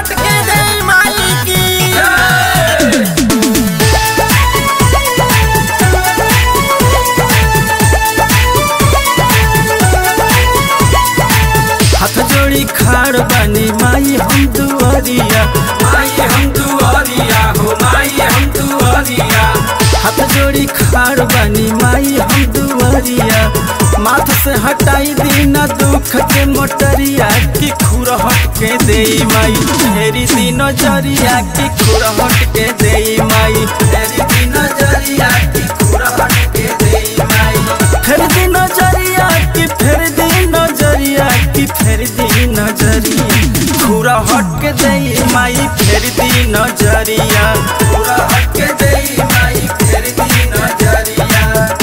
हटके दे माई की हाथ जोड़ी खाड़ बानी माई हम दुआरिया माई हम दुआरिया हो माई हम दुआरिया हाथ जोड़ी खाड़ बानी माई हम दुआरिया माथ से हटाई दीना दुख के मोटरिया की खुर हट के दे माई फेरी दिन जरिया की खुर हट के दे माई तेरी की नजरिया की खुरा हट के दे माई फेर दिन जरिया की फेर दिन जरिया की फेर दिन जरिया खुरा हट के दे माई फेर दिन जरिया खुरा हट के दे माई तेरी की नजरिया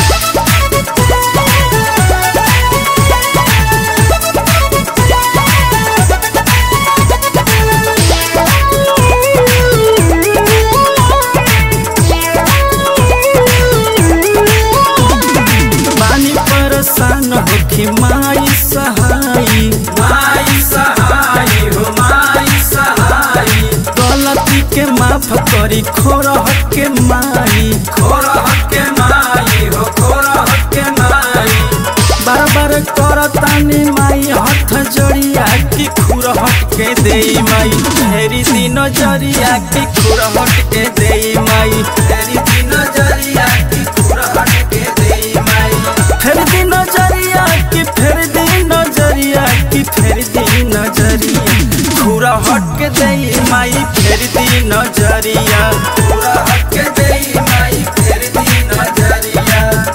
पानी परेशान होखी माई सहाई माई सहाय हो माई सहाय गलती के माफ करी खोरह के माई खोरा हट के माई हो खोरा हट के माई बार बार करतानी माई हाथ जोड़िया की खुर हट के दे माई फेरी दिन जरिया की खुर हट के दे माई तेरी की नजरिया की खुरा हट के दे माई फेर दिन जरिया की फेर दिन जरिया की फेर दिन जरिया खुर हट के दे माई फेर दिन जरिया खुरा हट के दे माई तेरी की नजरिया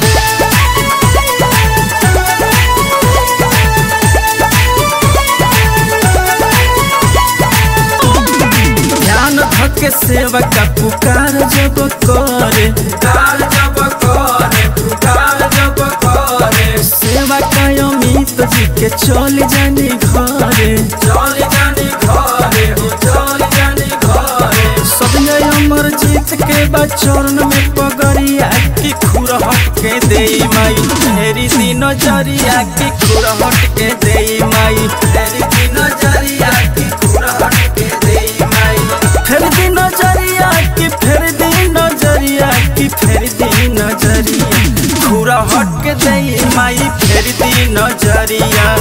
ध्यान धके सेवा का पुकार जब करे पुकार जब करे पुकार जब करे सेवा का अमित जी के चल जानी घरे चल जानी घरे हो चल जानी घरे सब अमर जीत के बा चरण में पगड़िया की खुर हट के दे माई फेरी दिन जरिया की खुर हट के दे माई तेरी की नजरिया की खुरा हट के दे माई फेर दिन जरिया की फेर दिन जरिया की फेर दिन जरिया खुर हट के दे माई फेर दिन जरिया